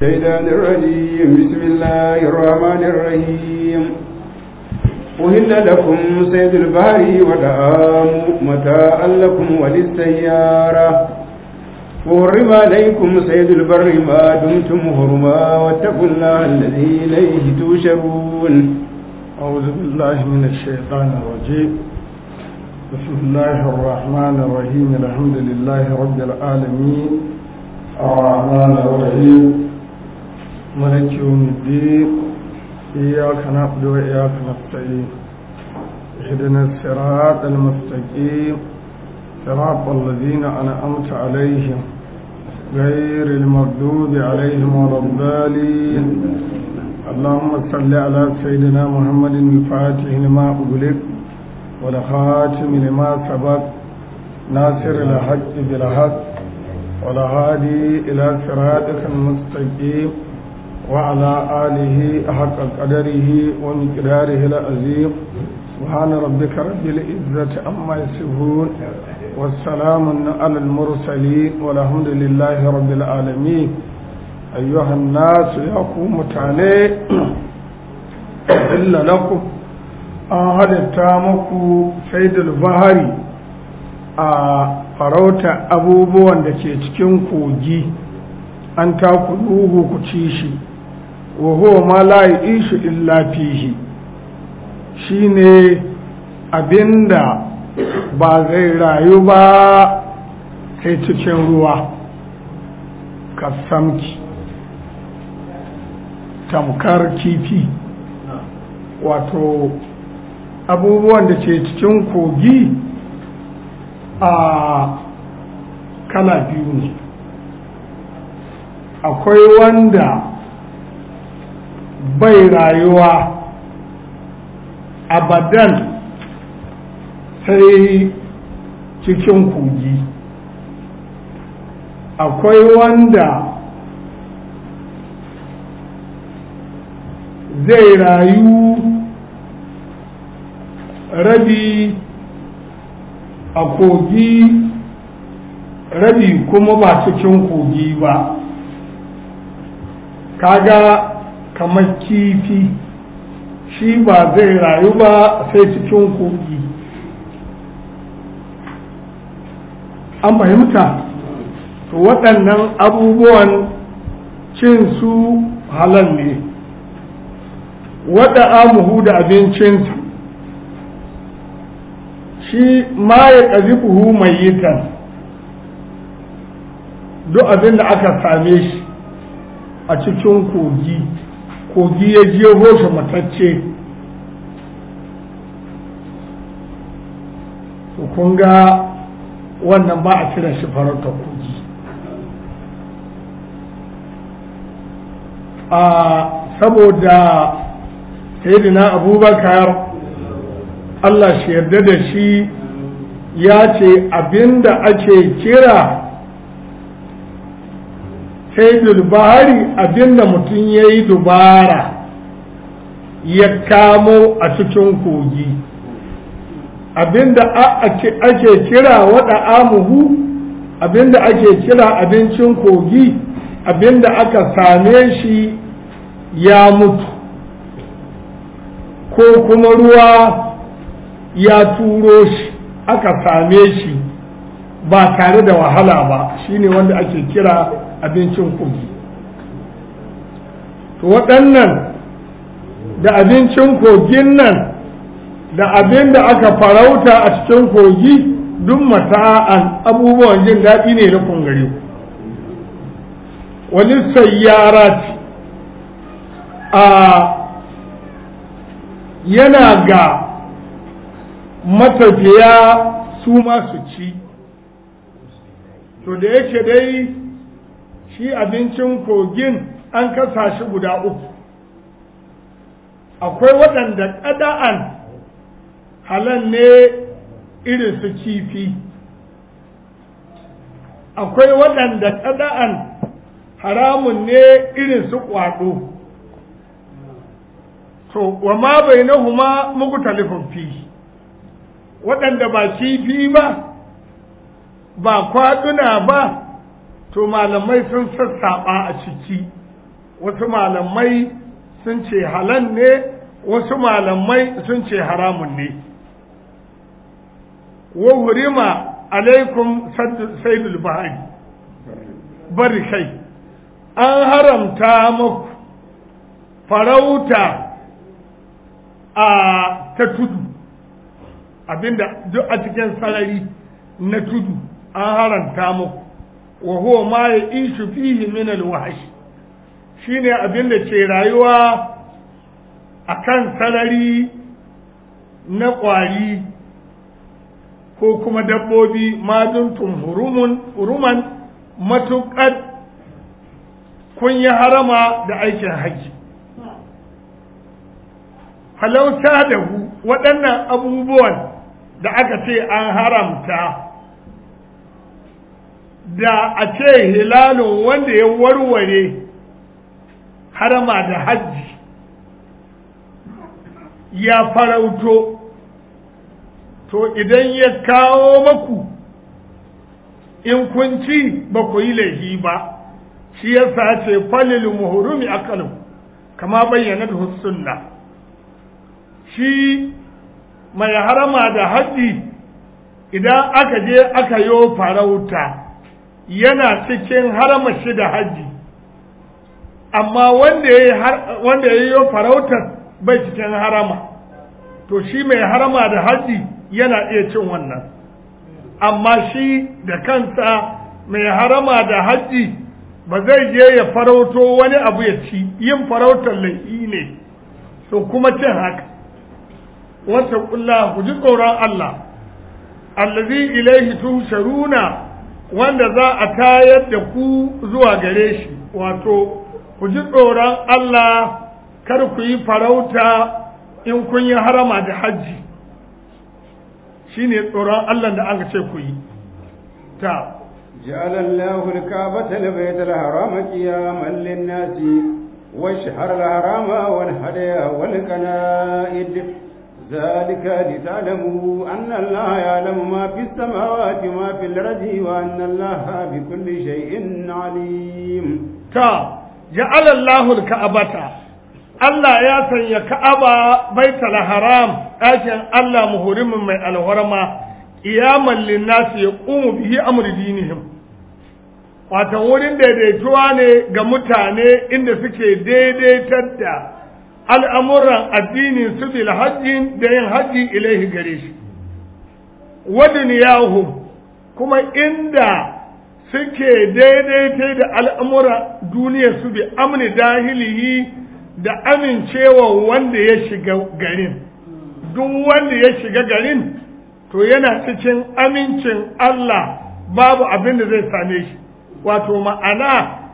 الشيطان الرجيم بسم الله الرحمن الرحيم أهل لكم صيد البحر ودعام متاعا لكم وللسيارة وحرم عليكم صيد البر ما دمتم حرما واتقوا الله الذي إليه تشرون أعوذ بالله من الشيطان الرجيم بسم الله الرحمن الرحيم الحمد لله رب العالمين الرحمن الرحيم ملك يوم الدين إياك نعبد وإياك نستعين اهدنا الصراط المستقيم صراط الذين أنعمت عليهم غير المغضوب عليهم ولا الضالين اللهم صل على سيدنا محمد الفاتح لما أغلق والخاتم لما سبق ناصر الحق بالحق والهادي إلى صراطك المستقيم وعلى آله حق قدره ومقداره العظيم سبحان ربك رب العزة عما يصفون والسلام على المرسلين والحمد لله رب العالمين أيها الناس يقوم تعالي إلا لكم an halitta muku saidul bahari a farauta abubuwan da ke cikin kogi an takuluhu ku ci shi wa huwa ma la ishu illa fihi shine abinda ba zai rayu ba sai cikin ruwa kasamki tamkar kifi wato abubuwan da ke cikin kogi a kala biyu ne akwai wanda bai rayuwa abadan sai cikin kogi akwai wanda zai rayu rabi a kogi rabi kuma ba cikin kogi ba kaga kamar kifi shi ba zai rayu ba sai cikin kogi an fahimta to waɗannan abubuwan cin su halal ne waɗa amuhu da abincinsa shi ma ya ƙazi buhu mai yitan duk abin da aka same shi a cikin kogi kogi ya jeho shi matacce kun ga wannan ba a kira shi farauta kogi a saboda sayidina abubakar Allah shi yarda da shi ya ce abinda ake kira sai bahari abinda mutum ya yi dubara ya kamo a cikin kogi abinda ake kira wada amuhu abinda ake kira abincin kogi abinda aka same shi ya mutu ko kuma ruwa ya turo shi aka same shi ba tare da wahala ba shine wanda ake kira abincin kogi to waɗannan da abincin kogin nan da abin da aka farauta a cikin kogi duk mata'an abubuwan jin daɗi ne na kungare ku wani sayyarat a yana ga matafiya su masu ci to da yake dai shi abincin kogin an kasa shi guda uku akwai waɗanda ƙada'an halan ne irin su kifi akwai waɗanda ƙada'an haramun ne irin su ƙwaɗo to wa ma bai na huma muku talifin fi waɗanda ba kifi ba ba kwaɗuna ba to malamai sun sassaɓa a ciki wasu malamai sun ce halal ne wasu malamai sun ce haramun ne wa hurima alaikum saidul bahari bari kai an haramta muku farauta a ta tudu abinda duk a cikin sarari na tudu an haranta muku wa huwa ma ya ishu fihi min alwahsh shine abinda ke rayuwa akan sarari na ƙwari ko kuma dabbobi maduntum hurumun huruman matuƙar kun yi harama da aikin haji halauta da hu waɗannan abubuwan da aka ce an haramta da a ce hilalun wanda ya warware harama da hajji ya farauto to idan ya kawo maku in kun ci ba ku yi laifi ba shi yasa ce falil muhurumi akalu kama bayyana da sunna shi mai harama da hajji idan aka je aka yo farauta yana cikin harama shi da hajji amma wanda ya yi farautar bai cikin harama to shi mai harama da hajji yana iya cin wannan amma shi da kansa mai harama da hajji ba zai je ya farauto wani abu ya ci yin farautar laifi ne to kuma cin haka wata kulla ku ji tsoron Allah allazi ilaihi tusharuna wanda za a tayar da ku zuwa gare shi wato ku ji tsoron Allah kar ku yi farauta in kun yi harama da hajji shine tsoron Allah da aka ce ku yi ta جعل الله الكعبة البيت الحرام قياما للناس والشهر الحرام والهدي والقنائد ذلك لتعلموا أن الله يعلم ما في السماوات وما في الأرض وأن الله بكل شيء عليم تا جعل الله الكعبة Allah ya sanya Ka'aba baitul haram ɗakin Allah muhurimin mai alwarma qiyaman linnasi yaqumu bihi amru dinihim wato wurin daidaituwa ne ga mutane inda suke daidaitar da al'amuran addinin su bil hajjin da yin hajji ilaihi gare shi wa duniyahum kuma inda suke daidaitai da al'amuran duniyar su bi amni dahilihi da amincewa wanda ya shiga garin duk wanda ya shiga garin to yana cikin amincin Allah babu abin da zai same shi wato ma'ana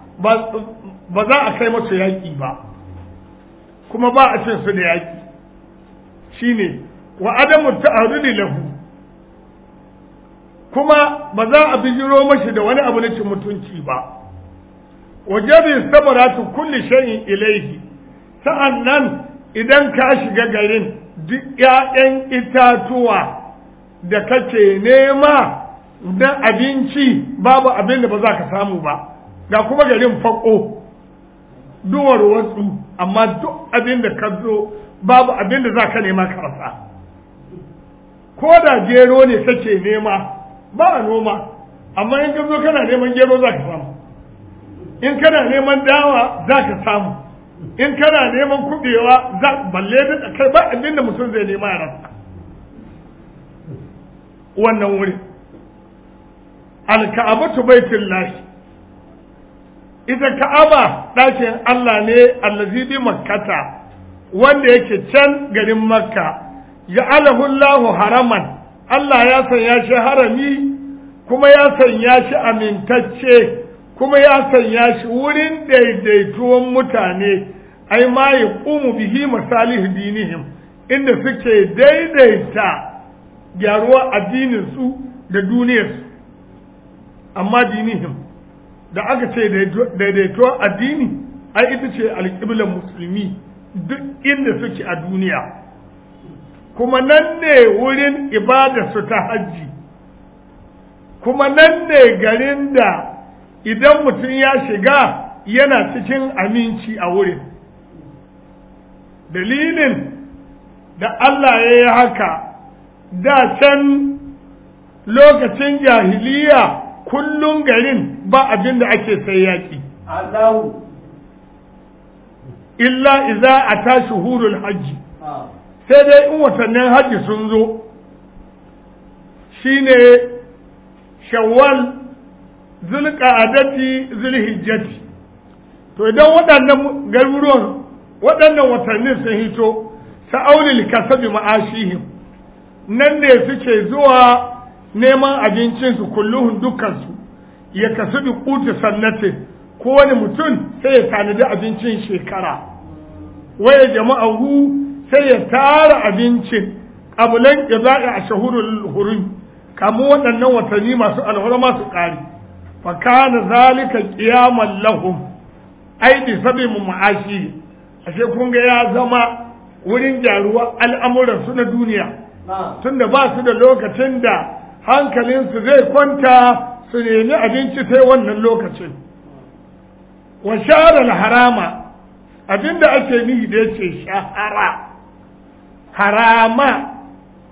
ba za a kai masu yaƙi ba kuma ba a ce su da yaƙi shine wa adamu ta'arudi lahu kuma ba za a bijiro mashi da wani abu na cin mutunci ba wajabi samaratu kulli shay'in ilaihi sa'annan idan ka shiga garin duk ƴaƴan itatuwa da kake nema na abinci babu abin da ba za ka samu ba ga kuma garin fako duwar wasu amma duk abin da ka zo babu abin da za ka nema ka rasa ko da gero ne kake nema ba a noma amma in ka zo kana neman gero za ka samu in kana neman dawa za ka samu in kana neman kubewa za balle da kai ba abin da mutum zai nema ya rasa wannan wuri alka'abatu baitullahi ita ka'aba ɗakin Allah ne allazi bi makkata wanda yake can garin makka ya Allahu haraman Allah ya sanya shi harami kuma ya sanya shi amintacce kuma ya sanya shi wurin daidaituwan mutane ai ma ya ƙumu bihi masalih dinihim inda suke daidaita gyaruwa addininsu da duniyarsu amma dinihim da aka ce daidaituwar addini ai ita ce alƙiblar musulmi duk inda suke a duniya kuma nan ne wurin su ta hajji kuma nan ne garin da idan mutum ya shiga yana cikin aminci a wurin dalilin da Allah ya yi haka da can lokacin jahiliya kullum garin ba abin da ake sai yaƙi Allahu illa iza a ta shuhurul hajji sai dai in watannin hajji sun zo shine shawwal zulqa'adati zulhijjati to idan waɗannan garuruwan waɗannan watannin sun hito sa'aulil kasabi ma'ashihim nan ne suke zuwa neman abincinsu kulluhun dukansu ya kasu bi kutu sannate kowane mutum sai ya tanadi abincin shekara waya jama'ahu sai ya tara abincin abulan ƙiza'i a shahurul hurum kamun waɗannan watanni masu alhurma su ƙari fa kana zalika qiyaman lahum ai bi sabi mu ma'ashi ashe kun ga ya zama wurin gyaruwa al'amuran su na duniya tunda ba su da lokacin da hankalinsu zai kwanta su nemi abinci sai wannan lokacin wa shahara harama abinda ake nihi da yace shahara harama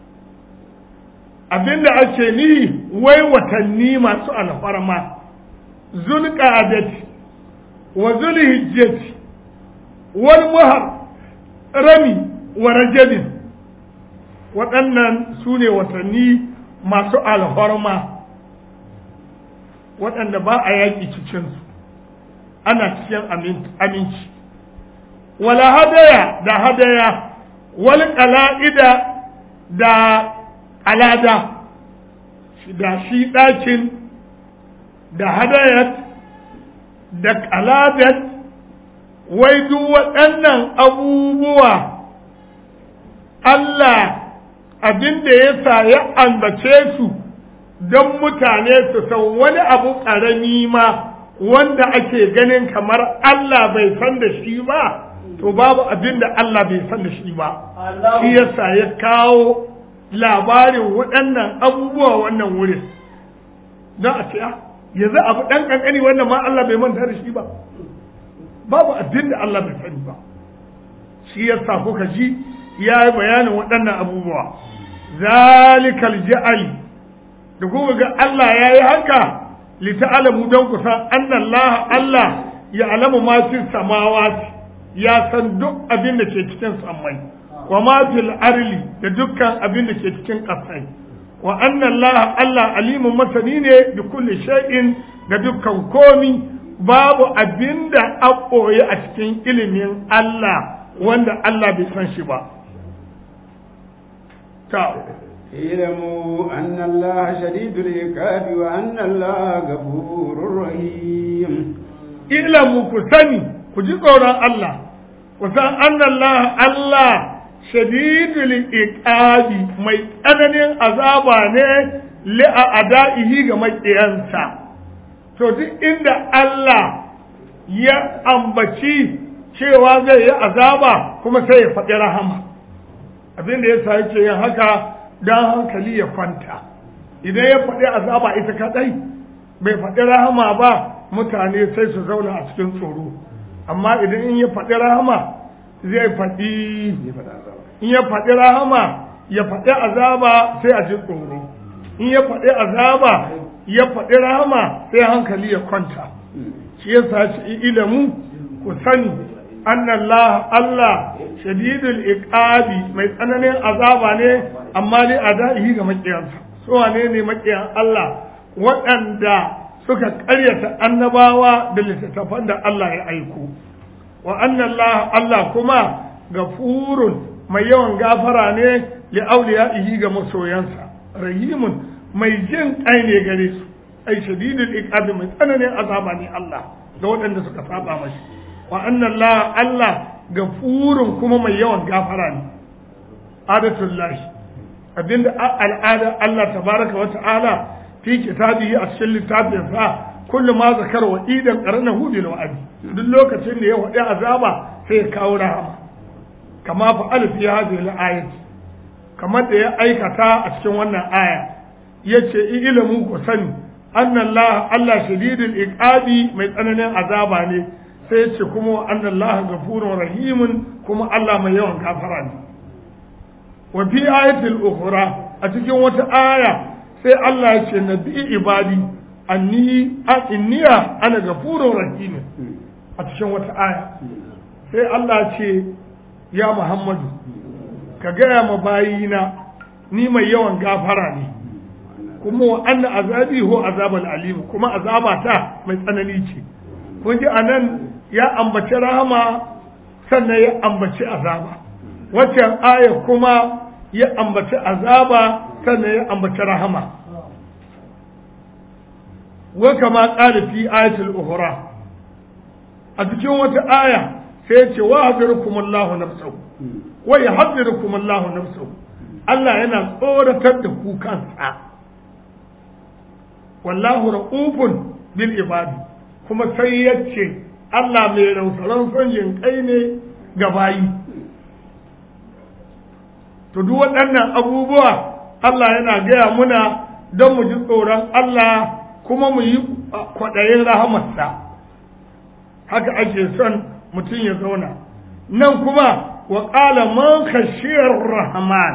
abinda ake nihi wai watanni masu alfarma zulqa'adati wa zulhijjati wal muhar rami wa rajabin waɗannan su ne watanni masu alfarma waɗanda ba a yaƙi cikinsu ana cikin aminci wala hadaya da hadaya wal qala'ida da alada da shi ɗakin da hadayat da qaladat wai duk waɗannan abubuwa Allah abin da ya sa ya ambace su don mutane su san wani abu ƙarami ma wanda ake ganin kamar Allah bai san da shi ba to babu abin da Allah bai san da shi ba shi yasa ya kawo labarin waɗannan abubuwa wannan wurin don a ce yanzu abu ɗan ƙanƙani wannan ma Allah bai manta da shi ba babu abin da Allah bai sani ba shi yasa kuka ji ya yi bayanin waɗannan abubuwa zalikal ja'ali da kuma ga Allah ya yi haka lita'alamu don ku san annan Allah ya alamu ma fi samawati ya san duk abin da ke cikin sammai wa ma fil arli da dukkan abin da ke cikin ƙasai wa annan Allah alimun masani ne da kulli shay'in da dukkan komi babu abin da a ɓoye a cikin ilimin Allah wanda Allah bai san shi ba ta اعلموا أن الله شديد العقاب وأن الله غفور رحيم ilamu ku sani ku ji tsoron Allah ku san annallah Allah shadidul iqabi mai tsananin azaba ne li a adaihi ga maƙiyansa to duk inda Allah ya ambaci cewa zai yi azaba kuma sai ya faɗi rahama abin da yasa yake yin haka dan hankali ya kwanta idan ya faɗi azaba ita kadai bai faɗi rahama ba mutane sai su zauna a cikin tsoro amma idan in ya faɗi rahama zai faɗi in ya faɗi rahama ya faɗi azaba sai a ji tsoro in ya faɗi azaba ya faɗi rahama sai hankali ya kwanta shi yasa shi ilamu ku sani annallah Allah shadidul iqabi mai tsananin azaba ne amma dai adaihi ga makiyansa so wane ne makiyan Allah waɗanda suka ƙaryata annabawa da littattafan da Allah ya aiko wa annallah Allah kuma gafurun mai yawan gafara ne li auliya'ihi ga masoyansa rahimun mai jin kai ne gare su ai shadidul iqabi mai tsananin azaba ne Allah ga waɗanda suka saba mashi wa annallah Allah gafurun kuma mai yawan gafara ne adatullahi abinda al'ada Allah tabaraka wa ta'ala fi kitabihi a cikin littafin sa kullu ma zakar wa idan qaranahu bil wa'd duk lokacin da ya wadi azaba sai ya kawo rahama kama fa alif ya hadhihi al ayat kamar da ya aikata a cikin wannan aya yace ilmu ku sani anna Allah Allah shadidul iqabi mai tsananin azaba ne sai ce kuma wa annan laha gafurun rahimun kuma Allah mai yawan kafara ne wa fi ayatul ukhra a cikin wata aya sai Allah ya ce nabi ibadi anni inniya ana gafurun rahimun a cikin wata aya sai Allah ce ya Muhammadu ka gaya ma bayina ni mai yawan gafara ne kuma wa anna azabi ho azabal alim kuma azabata mai tsanani ce kun ji anan ya ambaci rahama sannan ya ambaci azaba waccan aya kuma ya ambaci azaba sannan ya ambaci rahama wa kama qala fi ayatul ukhra a cikin wata aya sai ce wa hadirukum Allahu nafsahu wa yahdirukum Allahu nafsahu Allah yana tsoratar da ku kansa wallahu ra'ufun bil ibadi kuma sai yace Allah mai rausaran son yin kai ne ga bayi to duk waɗannan abubuwa Allah yana gaya muna don mu ji tsoron Allah kuma mu yi kwaɗayin rahamarsa haka ake son mutum ya zauna nan kuma wa ƙala man khashiyar rahman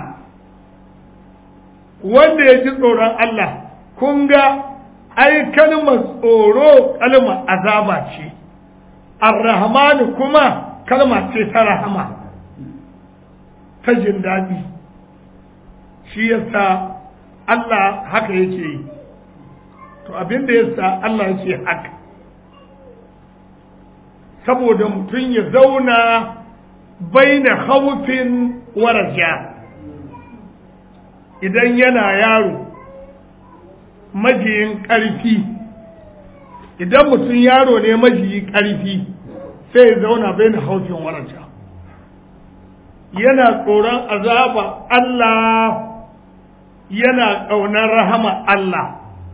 wanda ya ji tsoron Allah kun ga ai kalmar tsoro kalmar azaba ce ar-rahman kuma kalma ce ta rahama ta jin daɗi shi yasa Allah haka yake yi to abin da yasa Allah yake haka saboda mutum ya zauna baina khawfin wa raja idan yana yaro majiyin ƙarfi idan mutum yaro ne majiyi ƙarfi sai ya zauna baina khawfin wa raja yana tsoron azaba Allah yana ƙaunar rahama Allah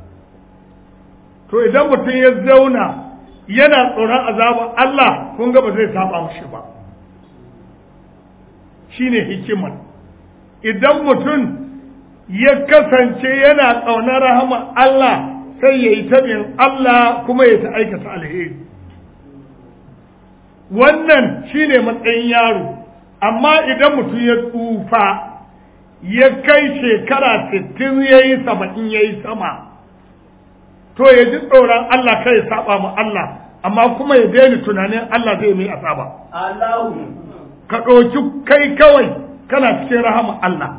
to idan mutum ya zauna yana tsoron azaba Allah kun ga ba zai saba mushi ba shine hikimar idan mutum ya kasance yana ƙaunar rahama Allah sai ya yi tabin Allah kuma ya ta aikata alheri wannan shine matsayin yaro amma idan mutum ya tsufa ya kai shekara sittin ya yi saba'in ya yi sama to ya ji tsoron Allah kai ya saba ma Allah amma kuma ya daina tunanin Allah zai mai asaba ka ɗauki kai kawai kana cikin rahama Allah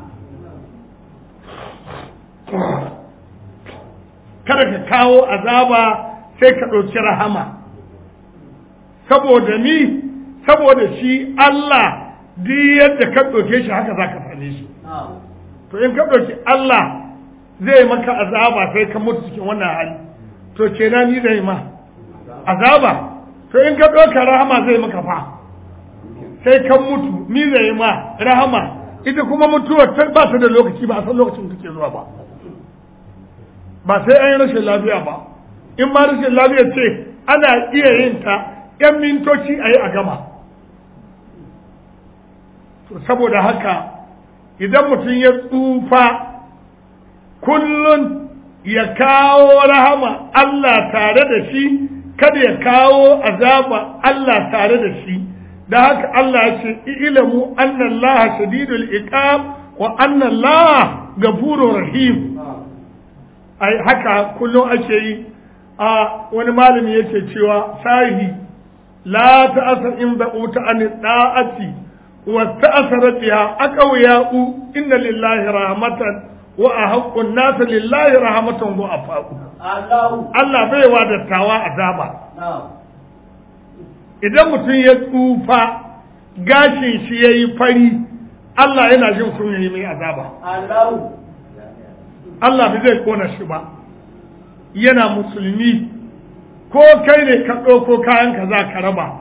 kada ka kawo azaba sai ka ɗauki rahama saboda ni saboda shi Allah duk yadda ka ɗauke shi haka za ka same shi to in ka ɗauki Allah zai maka azaba sai ka mutu cikin wannan hali to kenan ni zai ma azaba to in ka ɗauka rahama zai maka fa sai ka mutu ni zai ma rahama ita kuma mutuwar ba ta da lokaci ba a san lokacin da take zuwa ba ba sai an yi rashin lafiya ba in ma rashin lafiya ce ana iya yin ta yan mintoci a yi a gama to saboda haka idan mutum ya tsufa kullum ya kawo rahama Allah tare da shi kada ya kawo azaba Allah tare da shi da haka Allah ya ce ilamu anna Allah shadidul iqab wa anna Allah gafurur rahim ai haka kullum ake yi a wani malami yake cewa sahi la ta'asa in ba'uta an da'ati wa ta'asarat biha aqawiya'u inna lillahi rahmatan wa ahaqqun nas lillahi rahmatan wa afaqu Allah bai wa dattawa azaba idan mutum ya tsufa gashin shi yayi fari Allah yana jin kunya mai azaba Allah bai zai kona shi ba yana musulmi ko kai ne ka ɗauko kayan ka za ka raba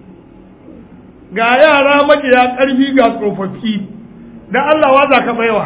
ga yara majiya ƙarfi ga tsofaffi da Allah wa za ka baiwa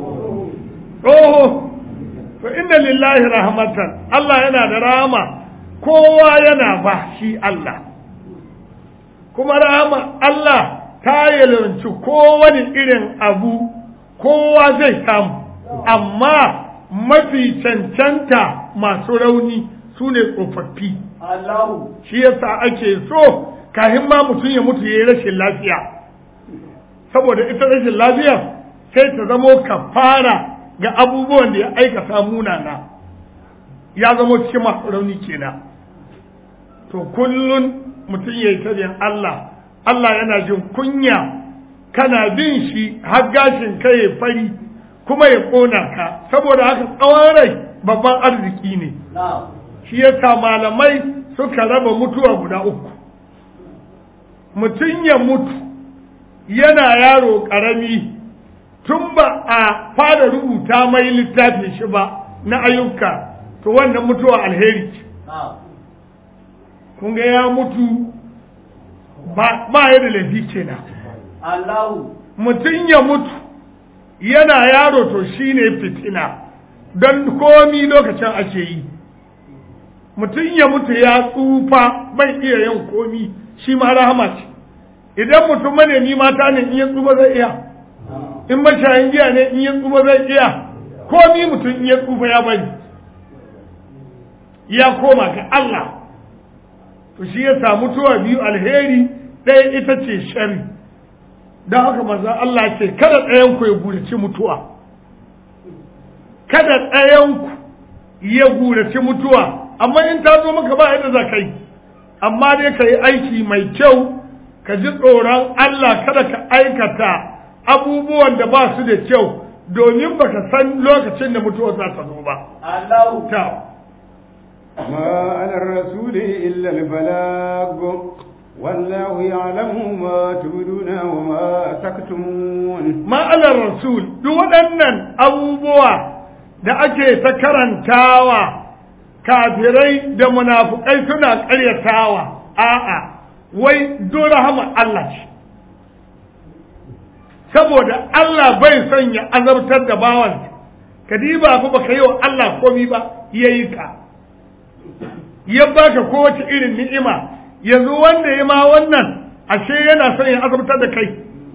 oho to inda lillahi rahmatan Allah yana da rahama kowa yana ba shi Allah kuma rahama Allah ta yalwanci kowane irin abu kowa zai samu amma mafi cancanta masu rauni su ne tsofaffi Allahu shi yasa ake so kahin ma mutum ya mutu ya yi rashin lafiya saboda ita rashin lafiya sai ta zamo kafara ga abubuwan da ya aikata munana ya zamo cikin masu rauni kenan to kullun mutum ya yi tabiyan Allah Allah yana jin kunya kana bin shi har gashin kai ya fari kuma ya ƙona ka saboda haka tsawon rai babban arziki ne na'am shi yasa malamai suka raba mutuwa guda uku mutum ya mutu yana yaro ƙarami tun ba a fara rubuta mai littafin shi ba na ayyuka to wannan mutuwa alheri ce na'am kun ga ya mutu ba ba ya da laifi kenan Allahu mutum ya mutu yana yaro to shine fitina don komi lokacin ake yi mutum ya mutu ya tsufa bai iya yin komi shi ma rahama ce idan mutum manemi mata ne in ya tsufa zai iya in mashayin giya ne in ya tsufa zai iya komi mutum in ya tsufa ya bari ya koma ga Allah to shi ya samu tuwa biyu alheri ɗaya ita ce shari don haka manzon Allah ce kada ɗayanku ya gurace mutuwa kada ɗayanku ya gurace mutuwa amma in ta zo maka ba yadda za ka yi amma dai ka yi aiki mai kyau ka ji tsoron Allah kada ka aikata abubuwan da ba su da kyau domin baka san lokacin da mutuwa za ta zo ba Allahu ta ما على الرسول إلا البلاغ والله يعلم ما تبدون وما تكتمون ma'anar rasul duk waɗannan abubuwa da ake ta karantawa kafirai da munafukai suna ƙaryatawa a'a wai don rahama Allah ce saboda Allah bai son ya azabtar da bawan kadiba fa baka yi wa Allah komi ba yayi ka ya baka kowace irin ni'ima yanzu wanda ya ma wannan ashe yana son ya azabtar da kai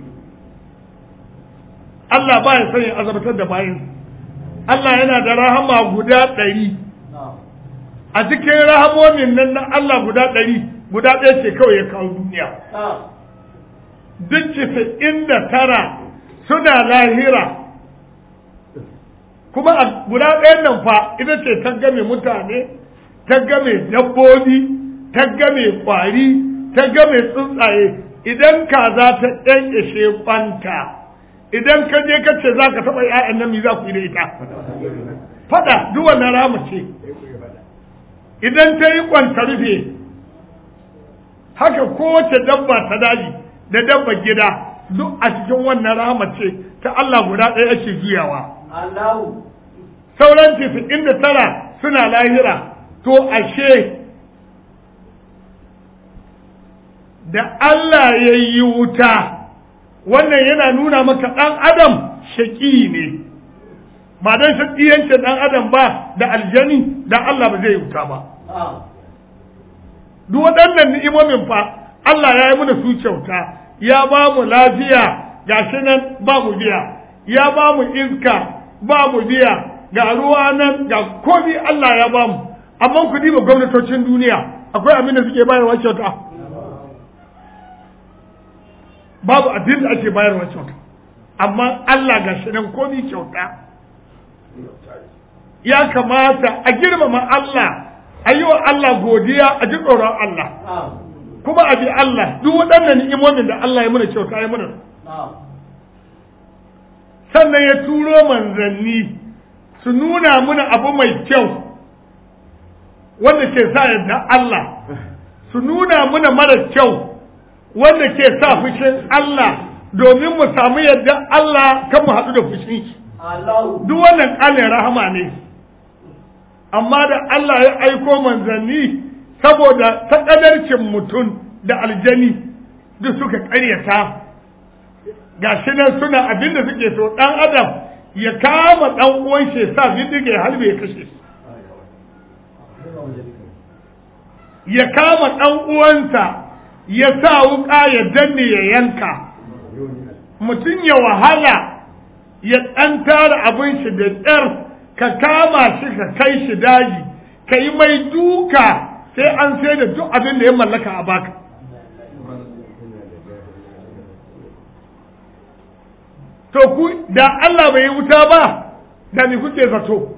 Allah ba ya son ya azabtar da bayin Allah yana da rahama guda ɗari na'am a cikin rahamomin nan na Allah guda ɗari guda ɗaya ce kawai ya kawo duniya na'am duk casa'in da tara suna lahira kuma a guda ɗayan nan fa ita ce ta game mutane ta game dabbobi ta game ƙwari ta game tsuntsaye idan kaza ta ƙyanƙyashe kwanta idan ka je ka ce za ka taɓa ‘ya'yan nan mi za ku yi da ita faɗa duk wannan rama ce idan ta yi kwanta rufe haka kowace dabba ta daji da dabba gida duk a cikin wannan rahama ce ta Allah guda ɗaya ake juyawa Allahu sauran tisa'in da tara suna lahira to ashe da Allah ya yi wuta wannan yana nuna maka ɗan adam shaƙi ne ba don shaƙiyancin ɗan adam ba da aljani da Allah ba zai yi wuta ba na'am duk waɗannan ni'imomin fa Allah ya yi mana su kyauta ya ba mu lafiya gashi nan ba mu biya ya ba mu iska ba mu biya ga ruwa nan ga komi Allah ya ba mu amma ku diba gwamnatocin duniya akwai abin da suke bayarwa kyauta babu abin da ake bayarwa kyauta amma Allah gashi nan komi kyauta ya kamata a girmama Allah a yi wa Allah godiya a ji tsoron Allah na'am kuma a bi Allah duk waɗannan ni'imomin da Allah ya muna kyauta ya muna na'am sannan ya turo manzanni su nuna muna abu mai kyau wanda ke sa yadda Allah su nuna muna mara kyau wanda ke sa fushin Allah domin mu samu yadda Allah kan mu haɗu da fushin shi Allahu duk wannan ƙalin rahama ne amma da Allah ya aiko manzanni saboda taƙadarcin mutum da aljani duk suka ƙaryata ga shi nan suna abin da suke so ɗan adam ya kama ɗan uwan shi ya sa bindiga ya halbe ya kashe shi ya kama ɗan uwansa ya sa wuƙa ya danne ya yanka mutum ya wahala ya ɗan tara abin shi da ƙyar ka kama shi ka kai shi daji ka yi mai duka sai an sai da duk abin da ya mallaka a baka to ku da Allah bai yi wuta ba da ni kuke zato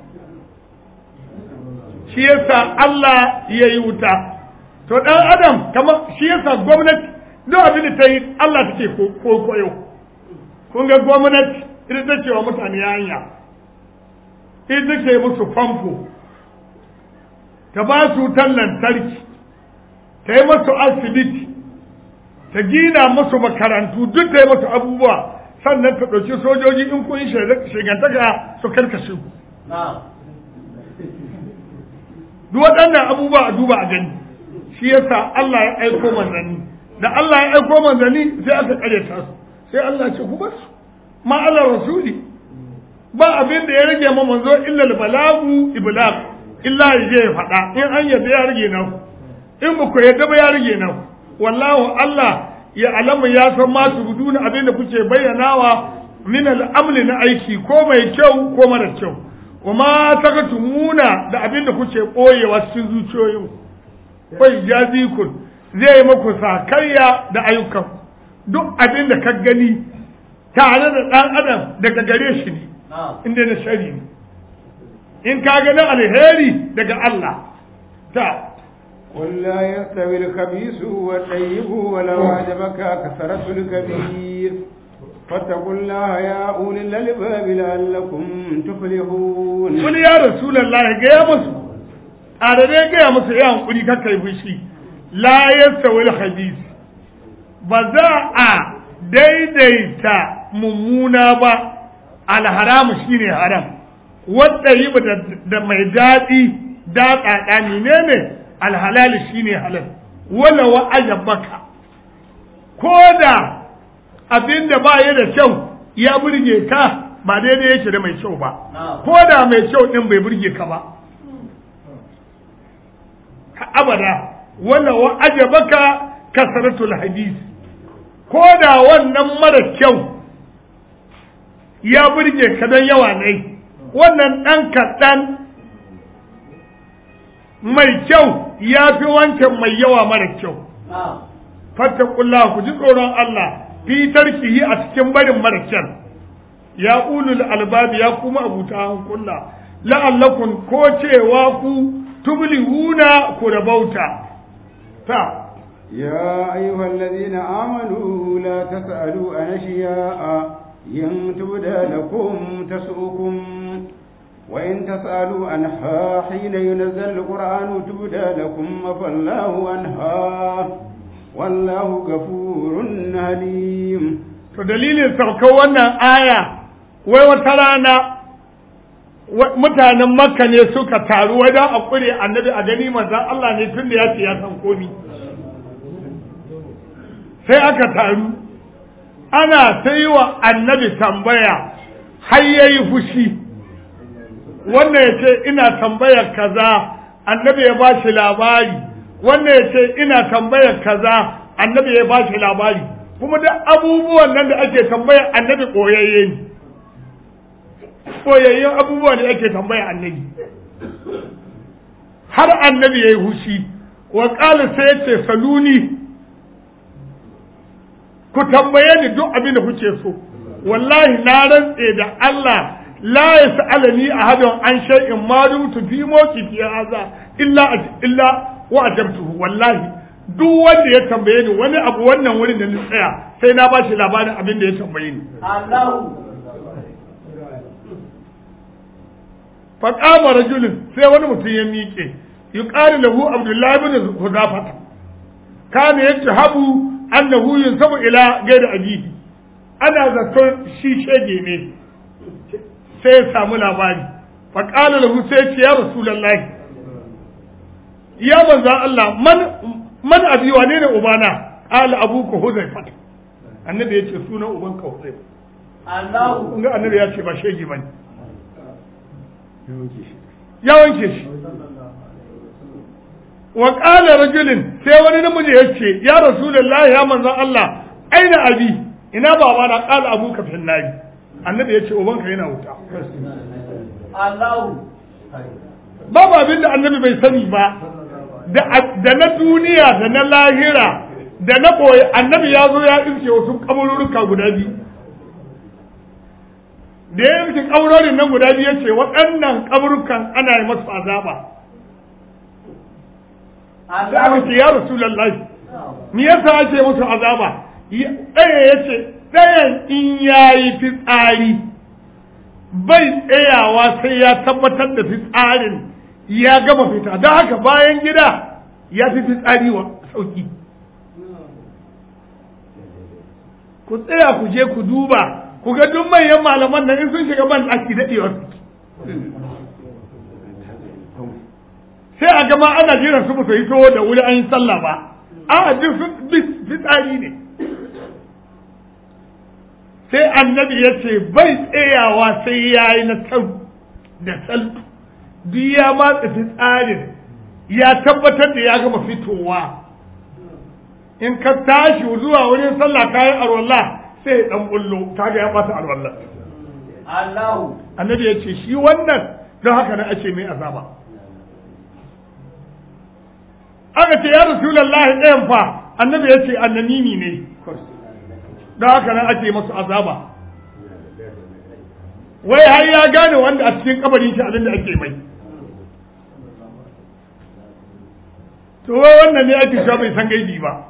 shi yasa Allah ya yi wuta to dan adam kamar shi yasa gwamnati duk abin da ta yi Allah take ko koyo kun ga gwamnati ita ta ce wa mutane hanya ita ke musu famfo ta ba su wutan lantarki ta yi masu asibiti ta gina masu makarantu duk ta yi masu abubuwa sannan ta ɗauki sojoji in kun yi shigantaka su karkashe ku duk waɗannan abubuwa a duba a gani shi yasa Allah ya aiko manzanni da Allah ya aiko manzanni sai aka karyata su sai Allah ce ku basu ma Allah rasuli ba abin da ya rage ma manzo illa balagu iblag illa ya je ya faɗa in an yadda ya rage nan in ba ku yadda ba ya rage nan wallahu Allah ya alamu ya san ma tubuduna abin da kuke bayyanawa min al'amli na aiki ko mai kyau ko mara kyau wa ma takatumuna da abin da kuke ɓoyewa cikin zuciyoyin bai jazikun zai maku sakayya da ayyukan duk abin da ka gani tare da ɗan adam daga gare shi ne inda na shari ne in ka gani alheri daga Allah ta قل لا يستوي الخبيث والطيب ولو أعجبك كثرة الكبير فاتقوا الله يا أولي الألباب لعلكم تفلحون قل يا رسول الله يا مسلم a dai gaya musu ya hankuri kakka yi fushi la yastawi al-khabith ba za a daidaita mummuna ba alharamu shine haram wanda yi da mai daɗi daɗaɗa menene alhalali shine halal wala wa ajabaka ko da abinda ba ya da kyau ya burge ka ba daidai yake da mai kyau ba ko da mai kyau din bai burge ka ba abada wala wa ajabaka kasratul hadis ko da wannan mara kyau ya burge ka don yawa ne wannan ɗan kaɗan mai kyau ya fi wancan mai yawa mara kyau fattakullah ku ji tsoron Allah fi tarkihi a cikin barin mara kyan ya ulul albabi ya kuma abuta hankula la'allakun ko cewa ku tublihuna ku rabauta ta يا أيها الذين آمنوا لا تسألوا عن أشياء إن تبدى لكم تسؤكم وإن تسألوا عنها حين ينزل القرآن تبدى لكم فالله عنها والله غفور حليم to dalilin saukar wannan aya wai wata rana mutanen makka ne suka taru wajen a kure annabi a gani manzan Allah ne tun da ya ce ya san komi sai aka taru ana ta yi wa annabi tambaya har ya yi fushi wannan ya ce ina tambayar kaza annabi ya ba shi labari wannan ya ce ina tambayar kaza annabi ya ba shi labari kuma duk abubuwan nan da ake tambaya annabi koyayye ne koyayyen abubuwa ne ake tambaya annabi har annabi ya yi hushi wa ƙala sai ya ce saluni ku tambaye ni duk abin da kuke so wallahi na rantse da Allah la yas'alani ahadun an shay'in ma dumtu fi mawqifi hadha illa illa wa ajabtuhu wallahi duk wanda ya tambaye ni wani abu wannan wurin da ni tsaya sai na ba shi labarin abin da ya tambaye ni Allahu fa qama rajulun sai wani mutum ya miƙe yuqalu lahu abdullahi ibn hudafata kana yajhabu annahu yunsabu ila ghairi abihi ana zaton shi shege ne sai ya samu labari fa qala lahu sai ce ya rasulullahi ya manzo Allah man man abi wane ne ubana qala abuka huzaifa annabi yace sunan uban ka huzaifa Allahu kun ga annabi ya ce ba shege bane ya wanke shi wa qala rajulin sai wani namiji yace ya rasulullahi ya manzo Allah aina abi ina baba na qala abuka fil nari annabi yace ubanka yana wuta Allahu babu abin da annabi bai sani ba da na duniya da na lahira da na ɓoye annabi ya zo ya iske wasu kaburruka guda biyu da ya iske kaburorin nan guda biyu ya ce waɗannan kaburukan ana yi masu azaba sai aka ce ya rasulallahi me yasa ake musu azaba ɗaya ya ce ɗayan in ya yi fitsari bai tsayawa sai ya tabbatar da fitsarin ya gama fita don haka bayan gida ya fi fitsari wa sauki ku tsaya ku je ku duba ku ga duk manyan malaman nan in sun shiga ban ɗaki daɗewar sai a gama ana jiran su musu hito da wuri an yi sallah ba a duk sun fitsari ne sai annabi ya ce bai tsayawa sai ya yi na sau da saltu duk ya matsa fitsarin ya tabbatar da ya gama fitowa in ka tashi zuwa wurin sallah kayan arwallah sai dan bullo kaga ya bata arwallah Allahu annabi ya ce shi wannan don haka na ake mai azaba aka ce ya rasulullahi ɗayan fa annabi ya ce annamimi ne don haka nan ake masu azaba wai har ya gane wanda a cikin kabarin shi abin da ake mai to wai wannan ne ake sha bai san gaibi ba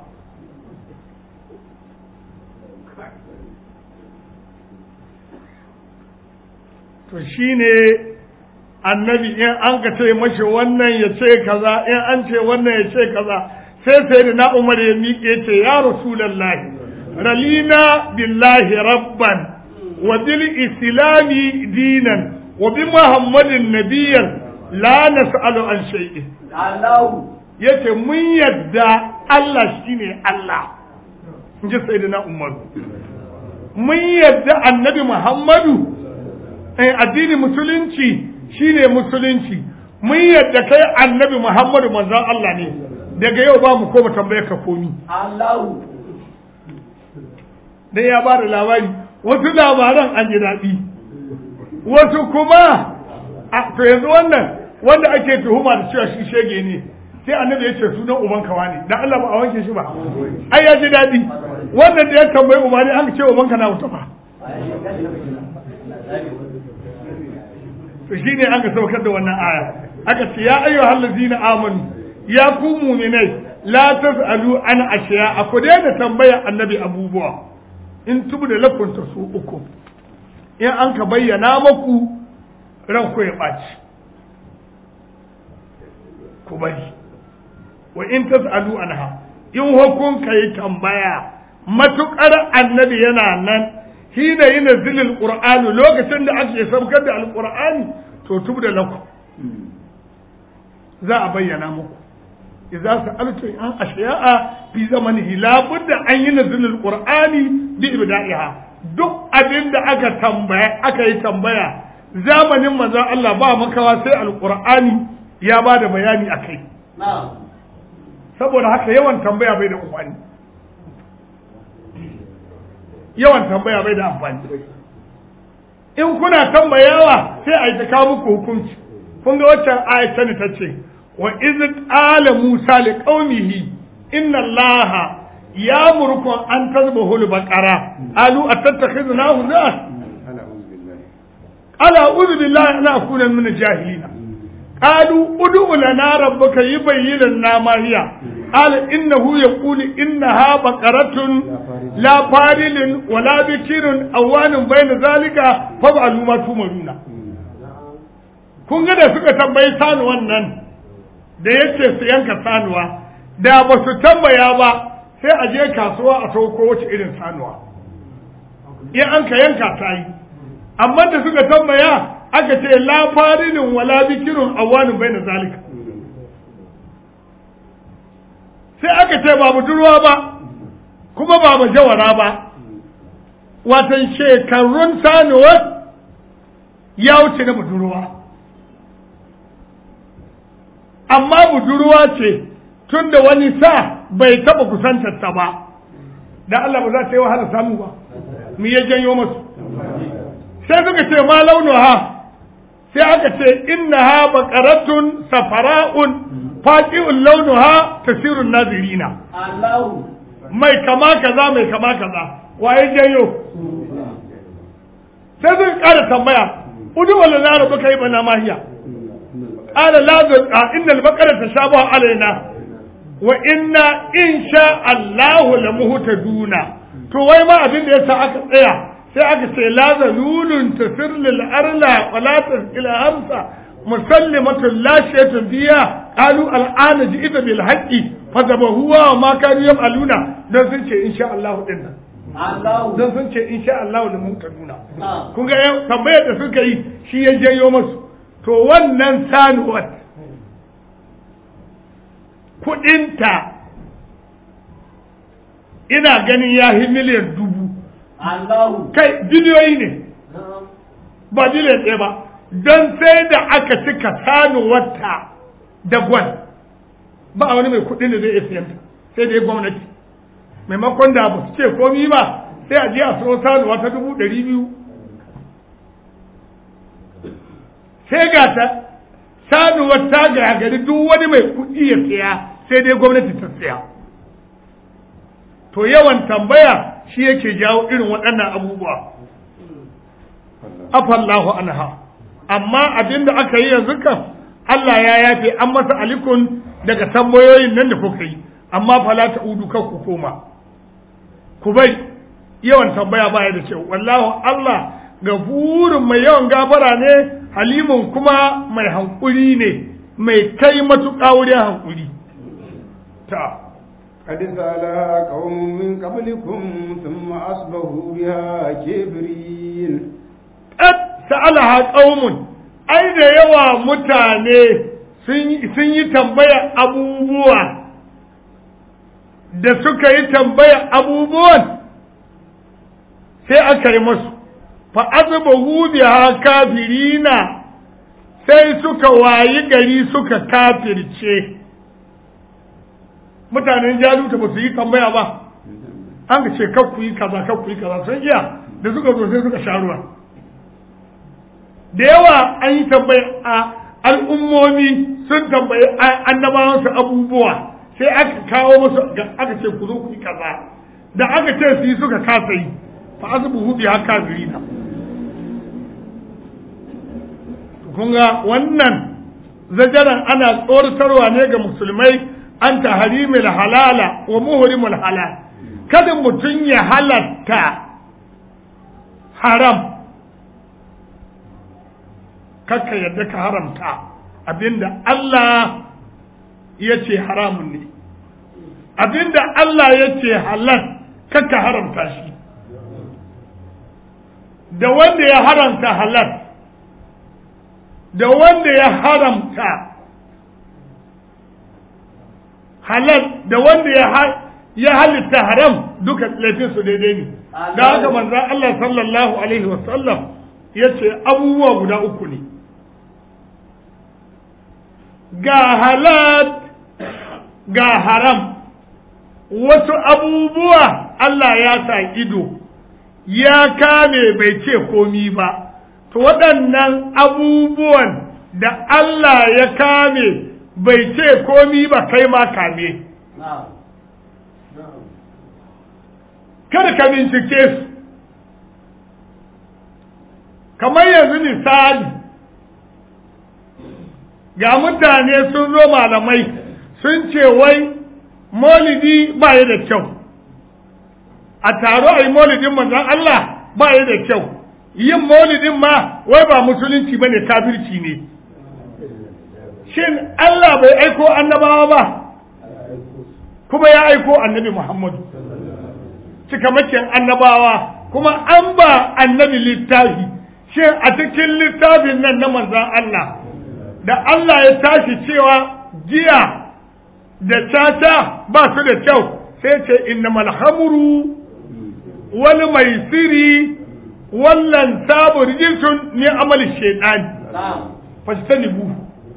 to shine annabi in an ka ce mashi wannan ya ce kaza in an ce wannan ya ce kaza sai sai da na umar ya miƙe ce ya rasulallahi ralina billahi rabban wa bil islami dinan wa bi muhammadin nabiyan la nas'alu an shay'in Allahu yace mun yadda Allah shine Allah in ji sayyidina umar mun yadda annabi muhammadu eh addini musulunci shine musulunci mun yadda kai annabi muhammadu manzon Allah ne daga yau ba mu koma tambayar ka komi Allahu dan ya ba da labari wasu labaran an ji daɗi wasu kuma a to yanzu wannan wanda ake tuhuma da cewa shi shege ne sai annabi ya ce sunan uban kawa ne dan Allah ba a wanke shi ba ai ya ji daɗi wannan da ya tambayi umari an ce uban ka na wuta ba to shine an ka saukar da wannan aya aka ce ya ayyuhal ladzina amanu ya ku mu'minai la tas'alu an ashiya ku daina tambaya annabi abubuwa in tubu da lakunta su uku in an ka bayyana maku ran ku ya ɓaci ku bari wa in tas'alu anha in hukun ka yi tambaya matukar annabi yana nan hina yi nazilil qur'ani lokacin da ake saukar da alqur'ani to tubu da lakum za a bayyana muku idza sa'altu an ashiya'a fi zamanihi la budda an yi nazilul qur'ani bi ibda'iha duk abin da aka tambaya aka yi tambaya zamanin manzon Allah ba makawa sai alqur'ani ya ba da bayani akai na'am saboda haka yawan tambaya bai da amfani yawan tambaya bai da amfani in kuna tambayawa sai a yi ta kawo muku hukunci kun ga waccan ayat ta ta ce wa iz qala musa li qaumihi inna allaha ya'murukum an tazbahu al-baqara alu atattakhiduna hudan qala a'udhu billahi an akuna min al-jahilin qalu ud'u lana rabbaka yubayyin lana ma hiya qala innahu yaqulu innaha baqaratun la farilun wala bikirun awanun bayna zalika fa'alu ma tumaruna kun ga da suka tambayi sanuwan nan da yace su yanka sanuwa da ba su tambaya ba sai a je kasuwa a sauko wace irin sanuwa in an ka yanka ta yi amma da suka tambaya aka ce la farilin wala bikirun awanu bai na zalika sai aka ce ba budurwa ba kuma ba majawara ba watan shekarun sanuwar ya wuce na budurwa amma budurwa ce tun da wani sa bai taɓa kusantar ta ba da Allah ba za ta yi wahala samu ba mu ya janyo masu sai suka ce ma launuha sai aka ce innaha baqaratun safara'un faqi'ul launuha tasirun nazirina Allahu mai kama kaza mai kama kaza waye janyo sai zai ƙara tambaya udu wala na rabu kai bana mahiya qala la a innal baqara tashabaha alaina wa inna insha Allah la muhtaduna to wai ma abin da yasa aka tsaya sai aka ce la zalulun tasir lil arla wa la ila hamsa musallimatun la shaytun biya qalu al'ana ji'ita bil haqqi fadabahuwa wa ma kanu yaf'aluna dan sun ce insha Allah din nan Allahu dan sun ce insha Allah da mun kaduna Ah. kun ga yau tambayar da suka yi shi ya janyo masu to wannan sanuwar kudinta ina ganin ya yi miliyan dubu Allahu kai biliyoyi ne ba biliyan ɗaya ba don sai da aka cika sanuwarta da gwal ba wani mai kudin da zai iya siyanta sai dai gwamnati maimakon da ba su ce komi ba sai a je a so sanuwa ta dubu ɗari biyu sai ga ta sanuwar ta gari duk wani mai kuɗi ya siya sai dai gwamnati ta siya to yawan tambaya shi yake jawo irin waɗannan abubuwa afallahu anha amma abinda aka yi yanzu kan Allah ya yafe an masa alikun daga tambayoyin nan da kuka yi amma fala ta udu kan ku koma ku bai yawan tambaya baya da cewa wallahu Allah gafurin mai yawan gafara ne halimun kuma mai hankuri ne mai kai matuƙa wurin hankuri ta قد سألها قوم من قبلكم ثم أصبحوا بها كبرين qad sa'alaha qaumun ai da yawa mutane sun yi tambaya abubuwa da suka yi tambaya abubuwan sai aka yi masu fa azbahu biha kafirina sai suka wayi gari suka kafirce mutanen jaluta ba su yi tambaya ba an ka ce kakku yi kaza kakku yi kaza sun iya da suka zo sai suka sha ruwa da yawa an yi tambaya a al'ummomi sun tambayi annabawansu abubuwa sai aka kawo musu aka ce ku zo ku yi kaza da aka ce su yi suka kasa yi fa azbuhu bi haka birina kun ga wannan zajaran ana tsoratarwa ne ga musulmai an ta harimil halala wa muhrimul halal kada mutum ya halatta haram kakka yadda ka haramta abinda Allah ya ce haramun ne abinda Allah ya ce halal kakka haramta shi da wanda ya haramta halal da wanda ya haramta halal da wanda ya ya halitta haram duka laifin su daidai ne da haka manzon Allah sallallahu alaihi wasallam ya ce abubuwa guda uku ne ga halal ga haram wasu abubuwa Allah ya sa ido ya kame bai ce komi ba to waɗannan abubuwan da Allah ya kame bai ce komi ba kai ma kame kada ka bincike su kamar yanzu misali ga mutane sun zo malamai sun ce wai maulidi ba ya da kyau a taro a yi maulidin manzon Allah ba ya da kyau yin maulidin ma wai ba musulunci ba ne kafirci ne shin Allah bai aiko annabawa ba kuma ya aiko annabi Muhammadu cikamakin annabawa kuma an ba annabi littafi shin a cikin littafin nan na manzan Allah da Allah ya tashi cewa giya da caca ba su da kyau sai ce innamal hamru wal maisiri wallan sabu rijisun ni amali shaitan fastanibu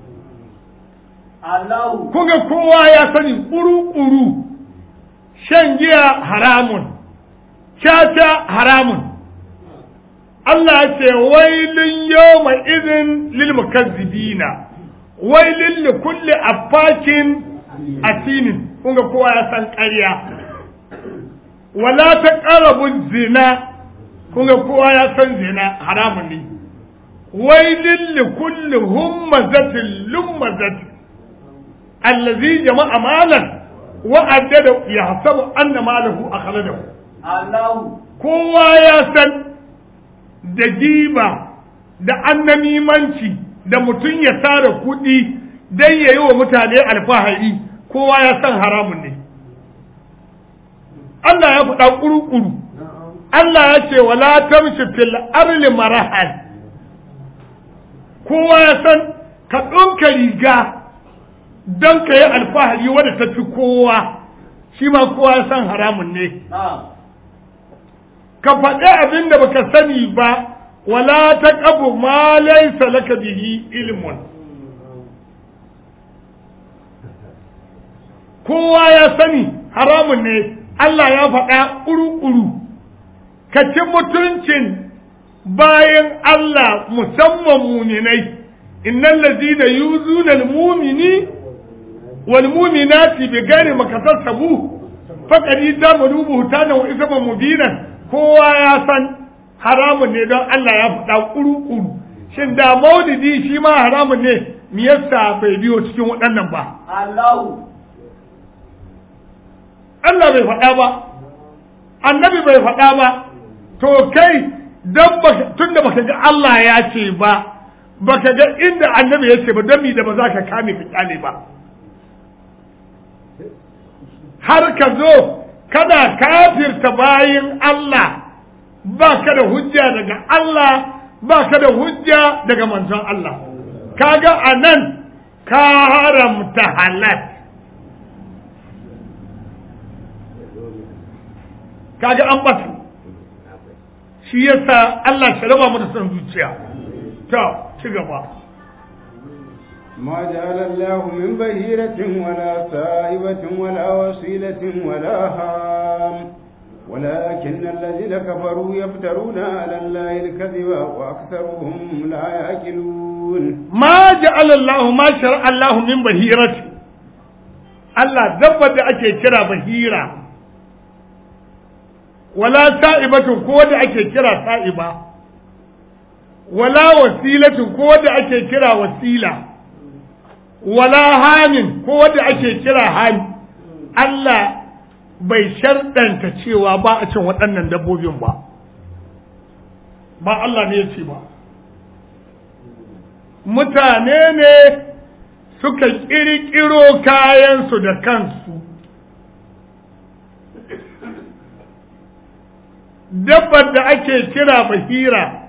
Allahu kuga kowa ya sani kuru-kuru shan giya haramun caca haramun Allah ce wailun yawma izin lil mukazzibina wailin li kulli affakin asinin kun ga kowa ya san ƙarya wala ta ƙarabun zina kun ga kowa ya san zina haramun ne wailin li kulli hummazatin lummazatin allazi jama'a malan wa addada yahsabu anna malahu akhladahu Allahu kowa ya san da giba da annamimanci da mutum ya tara kuɗi don ya yi wa mutane alfahari kowa ya san haramun ne Allah ya faɗa ƙuru-ƙuru Allah ya ce wala tamshi fil arli marahan kowa ya san ka ɗonka riga don ka yi alfahari wadda ta fi kowa shi ma kowa ya san haramun ne na'am ka faɗi abin da baka sani ba wala ta ƙabu ma laisa laka bihi ilmun kowa ya sani haramun ne Allah ya faɗa ƙuru-ƙuru ka ci mutuncin bayan Allah musamman muminai innal ladina yuzuna al-mumini wal muminati bi ghairi makasassabu faqad yadamaru buhtana wa isman mubinan kowa ya san haramun ne don Allah ya faɗa ƙuru-ƙuru shin da maulidi shi ma haramun ne me yasa bai biyo cikin waɗannan ba Allahu Allah bai faɗa ba annabi bai faɗa ba to kai dan baka tunda baka ga Allah ya ce ba baka ga inda annabi ya ce ba don mi da ba za ka kame ka kyale ba har ka zo kana kafirta bayin Allah ba ka da hujja daga Allah ba ka da hujja daga manzon Allah kaga a nan ka haramta halal kaga an bata shi yasa Allah shi raba mu da son zuciya to ci gaba ما جعل الله من بهيرة ولا سائبة ولا وصيلة ولا هام ولكن الذين كفروا يفترون على الله الكذب وأكثرهم لا يأكلون ma ja'ala Allah ma shar'a Allah min bahirati Allah dabbar da ake kira bahira wala sa'ibatu ko da ake kira sa'iba wala wasilatu ko da ake kira wasila wala hamin ko da ake kira hami Allah bai sharɗanta cewa ba a cin waɗannan dabbobin ba ba Allah ne ya ce ba mutane ne suka ƙirƙiro kayansu da kansu dabbar da ake kira bahira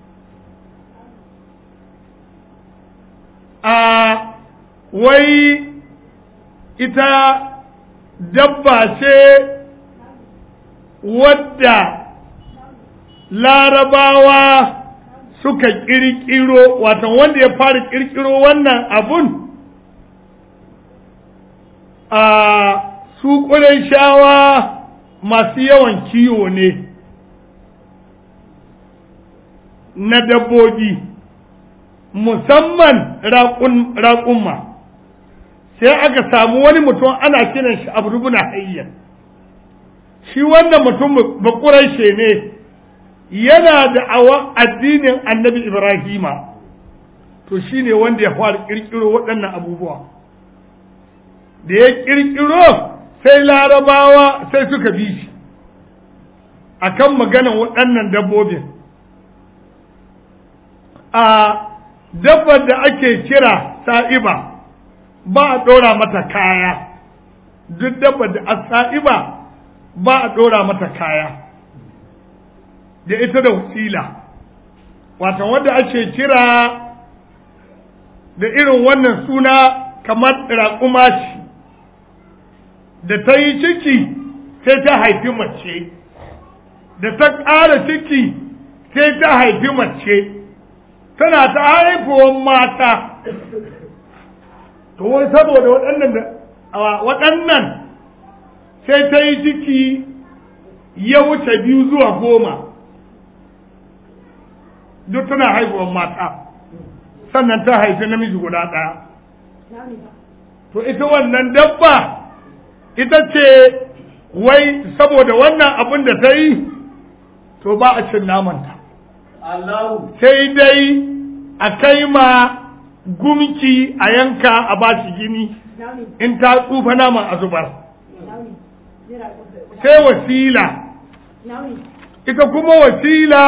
a wai ita dabba ce wadda larabawa suka ƙirƙiro watan wanda ya fara ƙirƙiro wannan abun a su shawa masu yawan kiwo ne na dabbobi musamman raƙumma sai aka samu wani mutum ana kiran shi abu rubuna hayyar shi wannan mutum bakuraishe ne yana da awa addinin annabi Ibrahima to shi ne wanda ya fara ƙirƙiro waɗannan abubuwa da ya ƙirƙiro sai larabawa sai suka bi shi a kan maganan waɗannan dabbobin a dabbar da ake kira sa'iba ba a ɗora mata kaya duk dabbar da a sa'iba ba a ɗora mata kaya da ita da wasila wata wanda ake kira da irin wannan suna kamar raƙuma ce da ta yi ciki sai ta haifi mace da ta ƙara ciki sai ta haifi mace tana ta haifuwan mata to wai saboda waɗannan waɗannan sai ta yi ciki ya wuce biyu zuwa goma duk tana haihuwar mata sannan ta haifi namiji guda ɗaya to ita wannan dabba ita ce wai saboda wannan abin da ta yi to ba a cin namanta Allahu sai dai a kai ma gumki a yanka a ba shi gini in ta tsufa naman a zubar sai wasila ita kuma wasila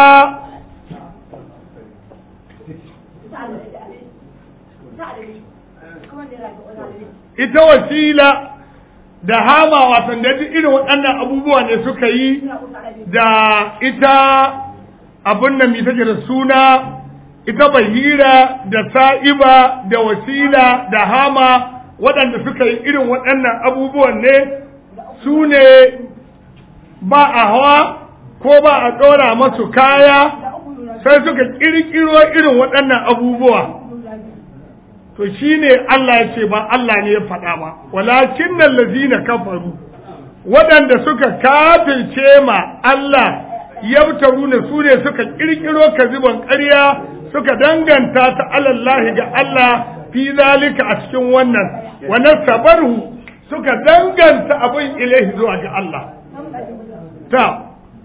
ita wasila da hama watan da duk irin waɗannan abubuwa ne suka yi da ita abin da mai take da suna ita bahira da sa'iba da wasila da hama waɗanda suka yi irin waɗannan abubuwan ne su ne ba a hawa ko ba a ɗora masu kaya sai suka ƙirƙiro irin waɗannan abubuwa to shi ne Allah ya ce ba Allah ne ya faɗa ba walakin nan lazina kafaru waɗanda suka kafirce ma Allah yabtaru ne su ne suka ƙirƙiro kaziban ƙarya suka danganta ta alallahi ga Allah fi zalika a cikin wannan wannan sabarhu suka danganta abin ilaihi zuwa ga Allah ta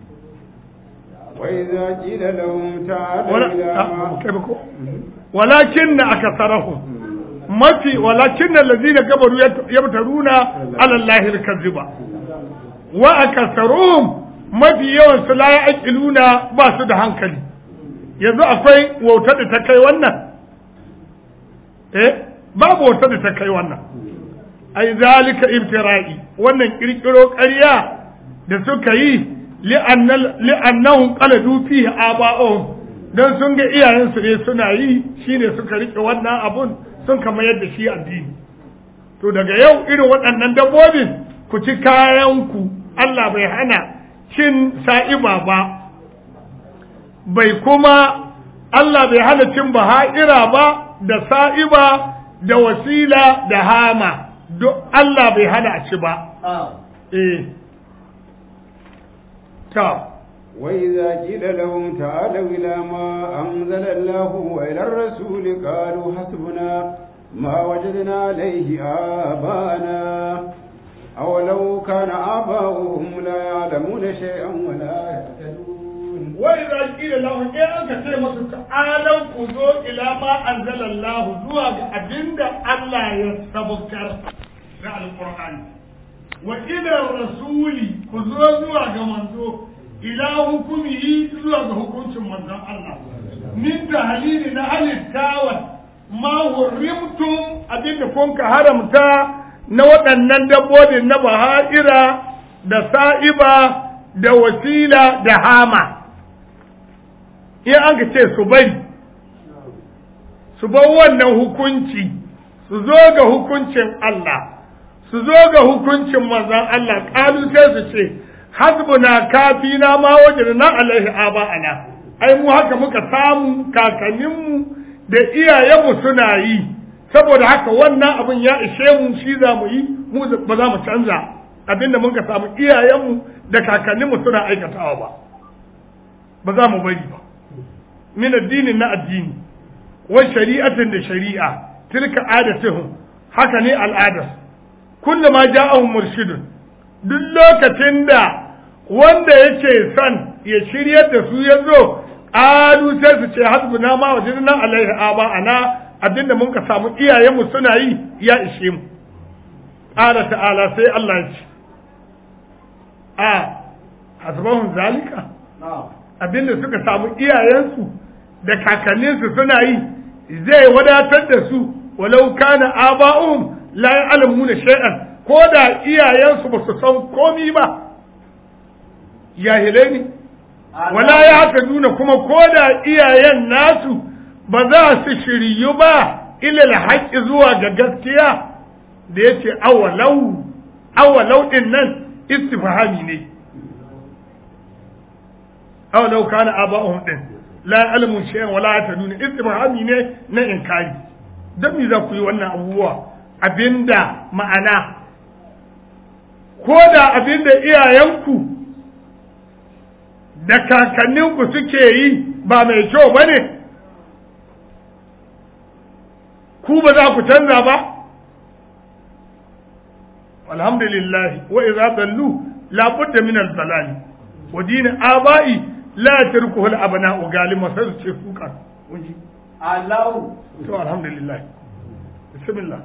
وإذا قيل لهم تعالوا إلى ما ولكن أكثرهم mafi walakin allazina kabaru yabtaruna ala allahi alkaziba wa akasaruhum mafi yawan su la yaqiluna ba su da hankali yanzu akwai wauta da ta kai wannan eh babu wauta da ta kai wannan ai zalika ibtira'i wannan kirkiro ƙarya da suka yi li'annahum qaladu fihi aba'uhum dan sun ga iyayensu ne suna yi shine suka rike wannan abun sun kama yadda shi addini to daga yau irin waɗannan dabbobin ku ci kayanku Allah bai hana cin sa'iba ba bai kuma Allah bai hana cin baha'ira ba da sa'iba da wasila da hama duk Allah bai hana a ci ba eh ta وإذا قيل لهم تعالوا إلى ما أنزل الله وإلى الرسول قالوا حسبنا ما وجدنا عليه آباءنا أولو كان آباؤهم لا يعلمون شيئا ولا يهتدون وإذا قيل لهم إيه أنك تيمس تعالوا كذو إلى ما أنزل الله زواج أبند الله يستبكر على القرآن وإلى الرسول كذو زواج منزو ila hukumihi zuwa ga hukuncin manzon Allah min tahlili na halittawan ma hurrimtum abinda kun ka haramta na waɗannan dabbobin na baha'ira da sa'iba da wasila da hama in an ka ce su bari su bar wannan hukunci su zo ga hukuncin Allah su zo ga hukuncin manzon Allah ƙalu sai su ce hasbuna kafina ma wajadna alaihi aba'ana ai mu haka muka samu kakanninmu da iyayenmu suna yi saboda haka wannan abin ya ishe mu shi za mu yi mu ba za mu canza abinda muka samu iyayenmu da kakanninmu suna aikatawa ba ba za mu bari ba min addinin na addini wa shari'atin da shari'a tilka adatuhum haka ne al'adar kullu ma ja'ahum murshidun duk lokacin da wanda yake son ya shiryar da su ya zo ƙalu sai su ce hasbuna ma wajidna alaihi aba ana abinda mun ka samu iyayenmu suna yi ya ishe mu ƙala ta'ala sai Allah ya ce a hasbahun zalika abinda suka samu iyayensu da kakanninsu suna yi zai wadatar da su walau kana aba'um la ya'lamuna shay'an ko da iyayensu ba su san komi ba jahilai ne wala ya haka nuna kuma ko da iyayen nasu ba za su shiryu ba ilal haƙƙi zuwa ga gaskiya da ya ce awalau awalau ɗin nan istifhami ne awalau kana aba'uhum ɗin la ya'lamu shay'an wala yataduna istifhami ne na inkari dan me za ku yi wannan abubuwa abinda ma'ana ko da abinda iyayenku da kakanninku suke yi ba mai kyau ba ne ku ba za ku canza ba alhamdulillah wa idza dallu la budda min al dalal wa din abai la tarkuhu al abna'u galima sai su ce kuka kun ji Allahu to alhamdulillah bismillah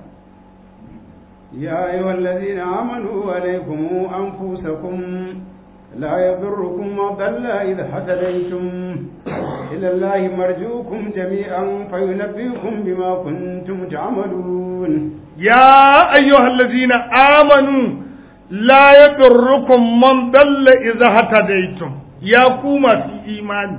يا أيها الذين آمنوا عليكم أنفسكم لا يضركم من ضل إذا هتديتم إلى الله مرجوكم جميعا فينبئكم بما كنتم تعملون يا أيها الذين آمنوا لا يضركم من ضل إذا هتديتم يا كوما في إيمان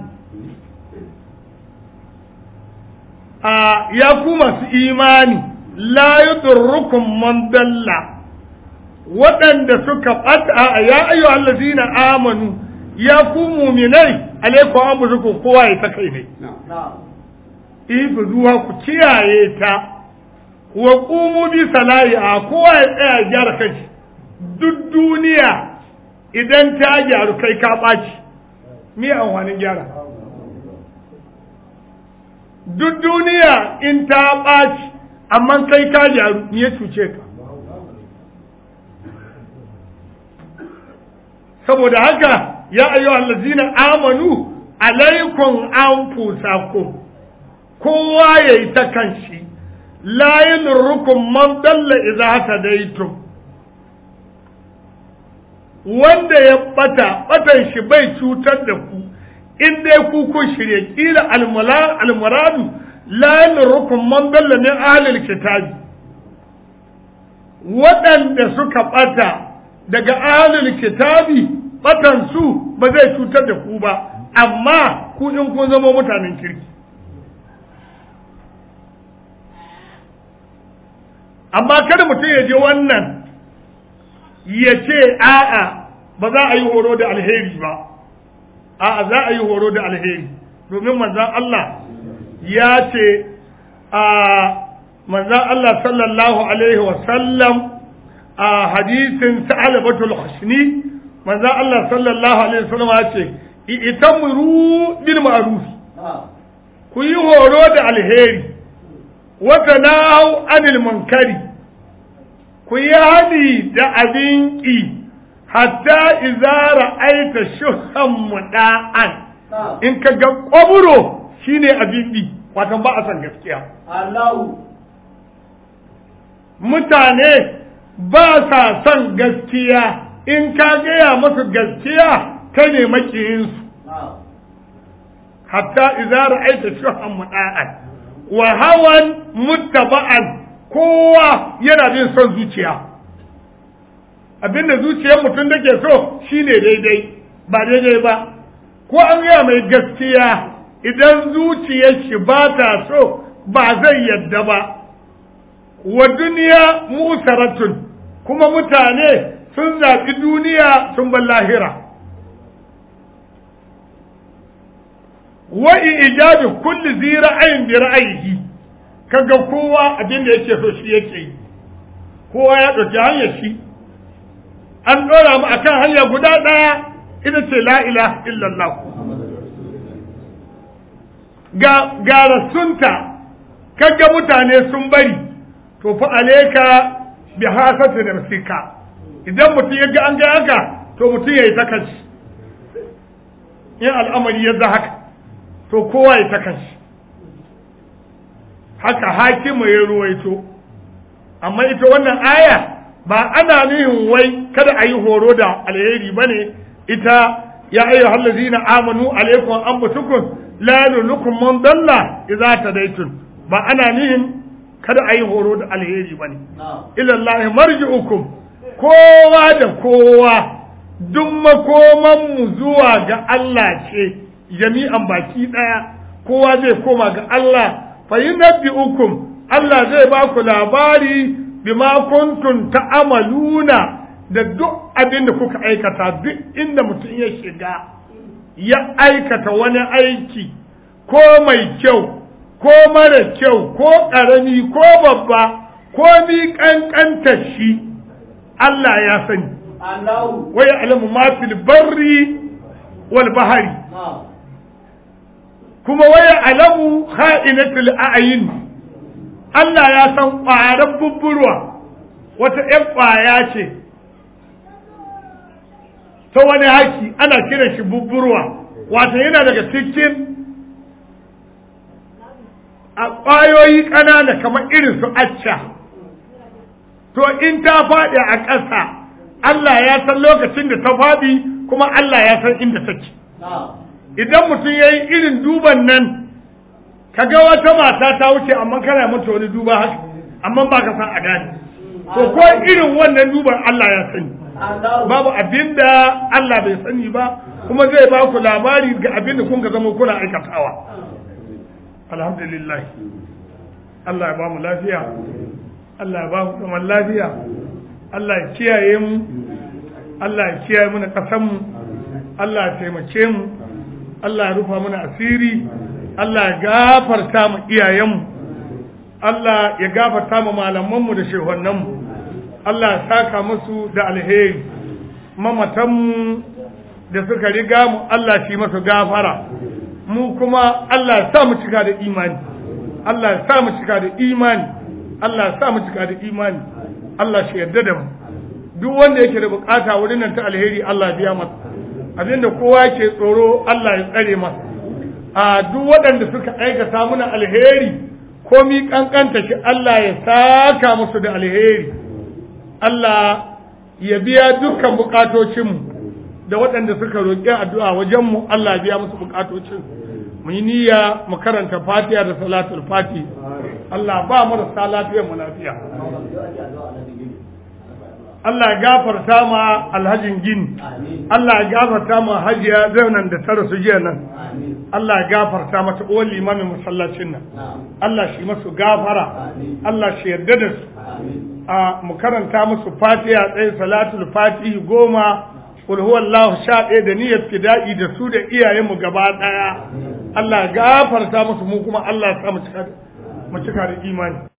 آه يا كوما في إيماني لا يضركم من ضل waɗanda suka ɓata ya ayyu allazina amanu ya ku muminai alaikum amrukum kowa ya ta kai ne na'am ifu zuwa ku kiyaye ta wa qumu bi sala'iha kowa ya tsaya gyara kanshi duk duniya idan ta gyaru kai ka ɓaci me amfanin gyara duk duniya in ta ɓaci amma kai ka gyaru me ya cuce ka saboda haka ya ayyuha allazina amanu alaikum anfusakum kowa yayi ta kanshi la yadurrukum man dalla idza hadaytum wanda ya bata batan shi bai cutar da ku in dai ku kun shirye kila almuradu la yadurrukum man dalla min ahlil kitabi waɗanda suka bata daga ahlul kitabi batan su ba zai cutar da ku ba amma ku in kun zama mutanen kirki amma kada mutum ya je wannan ya ce a'a ba za a yi horo da alheri ba a'a za a yi horo da alheri domin manzan Allah ya ce a manzan Allah sallallahu alaihi wasallam a hadisin sa'alabatul husni manzan Allah sallallahu alaihi wasallam ya ce itamru bil ma'ruf ku yi horo da alheri wata nahau anil munkari ku yi hadi da abin ƙi hatta iza ra'aita shuhan muda'an in ka ga kwaburo shine abin ɗi watan ba a san gaskiya Allahu mutane ba sa son gaskiya in ka gaya masu gaskiya ka ne makiyinsu hatta idza ra'aita shuhan muda'an wa hawan muttaba'an kowa yana bin son zuciya abinda zuciyar mutum da ke so shine daidai ba daidai ba ko an gaya mai gaskiya idan zuciyar shi ba ta so ba zai yadda ba wa duniya musaratun kuma mutane sun zaɓi duniya sun bar lahira wa ijabi kulli zi ra'ayin bi ra'ayihi kaga kowa abin da yake so shi yake yi kowa ya ɗauki hanyar shi an ɗora mu akan hanya guda ɗaya ita ce la ilaha illallah ga ga rasunta kaga mutane sun bari to fa aleka bi hasati nafsika idan mutum ya ga an ga haka to mutum ya yi ta kanshi in al'amari ya haka to kowa ya ta kanshi haka hakimu ya ruwaito amma ita wannan aya ba ana nihin wai kada a yi horo da alheri ba ne ita ya ayyu hallazina amanu alaikum anfusukum la yulukum man dalla idza tadaytum ba ana nihin kada a yi horo da alheri ba ne ila Allah marji'ukum kowa da kowa duk makoman mu zuwa ga Allah ce jami'an baki daya kowa zai koma ga Allah fa yunabbi'ukum Allah zai ba ku labari bima kuntum ta'amaluna da duk abin da kuka aikata duk inda mutum ya shiga ya aikata wani aiki ko mai kyau ko mara kyau ko ƙarami ko babba ko mi ƙanƙanta shi Allah ya sani Allahu wa ya'lamu ma fil barri wal bahari kuma wa ya'lamu kha'inatul a'yun Allah ya san ƙwarar bubburwa wata ‘yan ƙwaya ce ta wani haki ana kiran shi bubburwa wato yana daga cikin a ƙwayoyi ƙanana kamar irin su acca to in ta faɗi a ƙasa Allah ya san lokacin da ta faɗi kuma Allah ya san inda take idan mutum ya yi irin duban nan ka ga wata mata ta wuce amma kana mata wani duba haka amma ba ka san a gane to ko irin wannan duban Allah ya sani babu abin da Allah bai sani ba kuma zai ba ku labari ga abin da kun ga zama kuna aikatawa alhamdulillah Allah ya ba mu lafiya Allah ya ba mu zaman lafiya Allah ya kiyaye mu Allah ya kiyaye mu na ƙasar mu Allah ya taimake mu Allah ya rufa mana asiri Allah ya gafarta mu iyayenmu Allah ya gafarta mu malamanmu da shehonnanmu Allah ya saka musu da alheri mamatanmu da suka riga mu Allah shi masu gafara mu kuma Allah ya sa mu cika da imani Allah ya sa mu cika da imani Allah ya sa mu cika da imani Allah shi yarda da mu duk wanda yake da bukata wurin nan ta alheri Allah ya biya masa abinda kowa ke tsoro Allah ya tsare masa a duk waɗanda suka aikata muna alheri komi kankanta shi Allah ya saka musu da alheri Allah ya biya dukkan bukatocinmu da waɗanda suka roƙi addu'a wajenmu Allah ya biya musu bukatocin mu yi niyya mu karanta fatiha da salatul fati Allah ba mu da lafiyar mu lafiya Allah ya gafarta ma alhajin gini Allah ya gafarta ma hajiya zaunan da ta rasu jiya nan Allah ya gafarta mata uwan limamin masallacin nan Allah shi masu gafara Allah shi yarda da su a mu karanta musu fatiha tsaye salatul fatihi goma kul huwallahu sha ɗaya da niyyar fida'i da su da iyayenmu gaba ɗaya Allah ya gafarta musu mu kuma Allah ya sa mu cika da imani